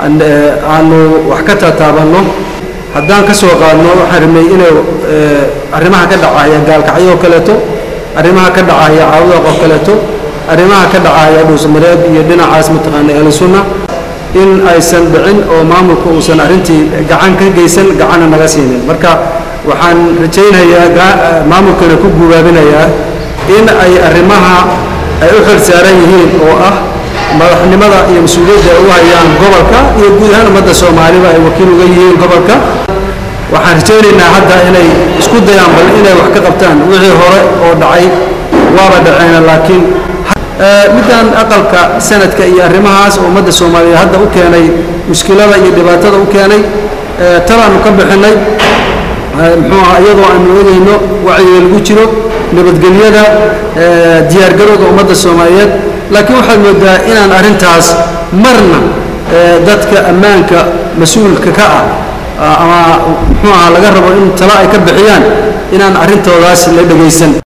aanu wax ka taataabanno haddaan ka soo qaadno waxaan rabnay inay arrimaha ka dhacaya gaalkacyo oo kaleeto arrimaha ka dhacaya caawdaq oo kaleeto arrimaha ka dhacaya dhuusamareeb iyo dhinacaas mataqaana ahlusunna in aysan dhicin oo maamulka uusan arrintii gacan ka geysan gacanna naga siinin marka waxaan rajaynayaa maamulkana ku guubaabinayaa in ay arrimaha ay u xil saaran yihiin oo ah madaxnimada iyo mas-uuliyadda ay u hayaan gobolka iyo guud ahaan ummadda soomaaliba ay wakiil uga yihiin gobolka waxaan rajaynaynaa hadda inay isku dayaan bal inay wax ka qabtaan wixii hore oo dhacay waaba dhaceena laakiin middan aqalka sanadka iyo arrimahaas oo ummadda soomaaliyeed hadda u keenay mushkilada iyo dhibaatada u keenay talaanu ka bixinay muxuu aha iyadoo aanu eegayno wacyiga lagu jiro nabadgelyada diyaargarowga ummadda soomaaliyeed laakiin waxaad moodaa inaan arrintaas marna dadka ammaanka mas-uulka ka ah ama muxuu aha laga rabo in talo ay ka bixiyaan inaan arrintoodaas la dhegaysan